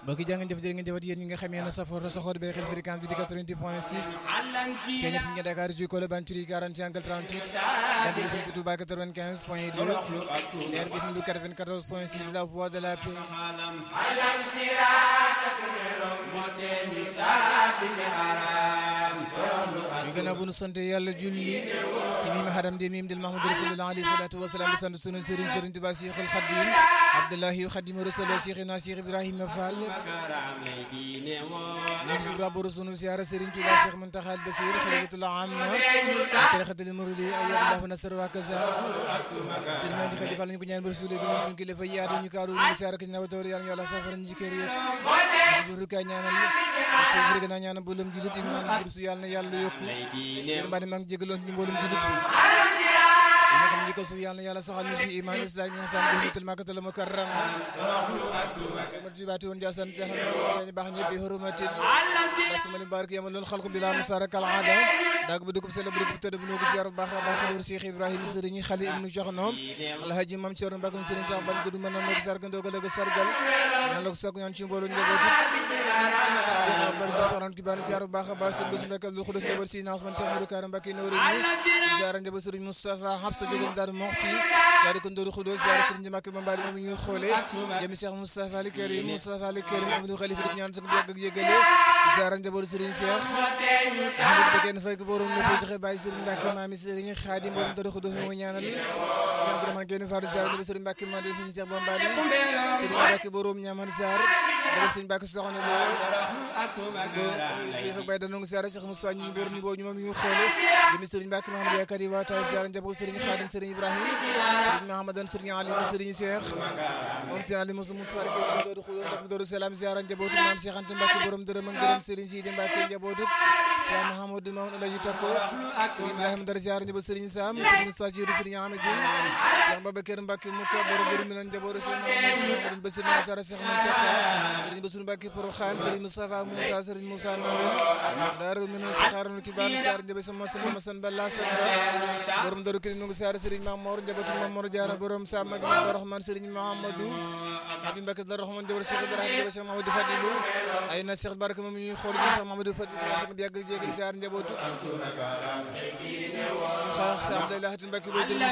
mbokk yi jaa ngeen jëf jërë ngeen jëfat yéen ñi nga xam ne safoor soxoor bi xel fréquence bi di 88 point 6 kenn fi nga Dakar ci Colobane Curie 40 angle 38 kandi fi Touba 95 point 2 leer bi fi 94 point 6 la voix de la paix ñu gannaaw bu nu sant yàlla julli ci mimi hadam di mim dil mahmoud rasulullah alayhi salatu wasalaam di sant sunu sëriñ sëriñ Tuba Cheikhul Khadim Abdullahi Khadim Rasulullah Cheikhina Cheikh Ibrahima Fall ñu ngi rabbu sunu siyaara sëriñ Tuba Cheikh Muntaxa Basir xalifatullah amma tarixatul muridi ayyallahu nasr wa kaza sëriñ Andi Khadi Fall ñu ko ñaan ba rasul bi suñu kilifa yaatu ñu kaaru ñu siyaara ki na tawar yàlla yàlla safara ñu kër yëpp bu rukaay ñaanal ci gën a ñaanal mboolem julit iman bursu yàlla na yàlla yokku yéen baa maa ngi jégaloon ñu mboolem julit yi nga xam ni ko su yàlla yàlla saxal ñu ci iman islam ihsan bi nitul makatal mukarram ma jibaati woon jaasan tan baax ñëpp bi hurumatin asmali barak yamal lool xalqu bila musara kal aada daag bu dugub sele bu dugub tëdd bu nugu ziar baax baax xalur Cheikh Ibrahima sëriñ xali ibnu joxnoom alhaji mam Cerno Mbàkke sëriñ sax ban gudu mën na nekk sargal ndogal ak sargal ñaan la ko sakku ñaan ci mbooloo njabootu Cheikh Abdou Soxna Kibane ziar bu baax a baax sëriñ Bassirou Mbacke Abdou Khoudoss njaboot si naa Ousmane Cheikh Modou Karam Mbacke Nouré ni ziar njaboot sëriñ Moustapha Habsa jógum Daaru Moxti ziar ko Ndour Khoudoss ziar sëriñ Mbacke Mambali moom ñuy xoole jëmi Cheikh Moustapha Ali Karim Moustapha Ali Karim Amadou Khalifa di ñaan sax yàgg ak yëgale ziar njaboot sëriñ Cheikh Ahmed Bekene Faye ko borom la joxe bàyyi sëriñ Mbacke maami sëriñ Khadim borom Ndour Khoudoss mo ñaanal Abdourahmane Guèye Fatou ziar njaboot sëriñ Mbacke Mande sëriñ Cheikh Bambali sëriñ Mbacke borom ñaamar ziar borom sëriñ Mbacke soxna lo bay da nongu ziar Cheikh Moussa ñu borom ñu bo ñu moom ñu xoole jëmi sëriñ Mbacke Mahamadou Yakar yi waa tay ziar njaboot sëriñ Khadim sëriñ Ibrahima sëriñ Mahamadan sëriñ Ali sëriñ Cheikh moom sëriñ Ali Moussa Moussa Mbacke Dodo Khoudoss Dodo Salam ziar njaboot maam Cheikh Anta Mbacke borom dërëm ak dërëm sëriñ Sidi Mbacke njabootu Cheikh Mahamadou Mamadou Alaji Takko Ibrahima Dar ziar njaboot sëriñ Sam sëriñ Sajiru sëriñ Amadou Cheikh Babacar Mbacke mu ko borom dërëm mi nan njabootu Cheikh Mahamadou Bassirou Nassara Cheikh Mountakha sëriñ Bassirou Mbacke Porokhane sëriñ Moustapha Moussa sëriñ Moussa Nawel daaru mi noon saxaaru kibaan ziar njaboot sama sama masan balla samba borom daru kili nungu ziar sëriñ Mamor njabootu Mamor Diarra borom Sam ak Rahman sëriñ Mahamadou Abi Mbacke la Rahman njabootu Cheikh Ibrahima njabootu Cheikh Mahamadou Fadilou ay na Cheikh Baraka moom ñuy xool gi Cheikh Mahamadou Fadilou yàgg jéegi ziar njabootu Cheikh Abdoulaye Mbacke